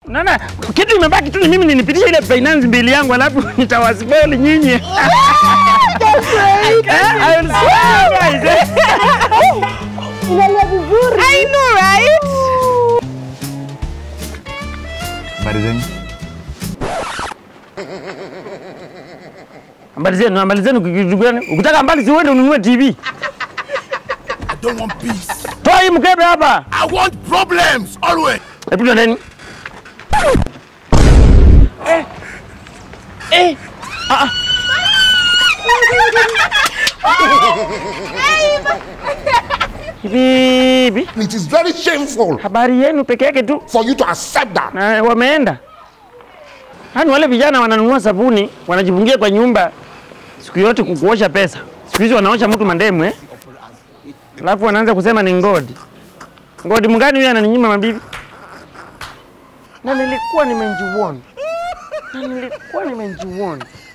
Unaona kitu imebaki tu ni mimi ninipitishe ile finance bill yangu alafu nitawasibeli nyinyi. Eh, I will swear, guys, eh. Unalia vizuri. I know, right? Habari zenyu? Habari zenu, habari zenu kitu gani? Ukitaka mbali si uende ununue TV. I don't want peace. Toa hii mkebe hapa. I want problems always. Hebu twendeni. Bibi, It is very shameful habari yenu peke yake tu for you to accept that. na wameenda. Yaani wale vijana wananunua sabuni wanajifungia kwa nyumba siku yote kukuosha pesa. Siku hizi wanaosha mtu mandemu eh? Alafu wanaanza kusema ni ngodi. Ngodi mgani huyu ananinyima mabibi? Na nilikuwa nimejiona. Na nilikuwa nimejiona.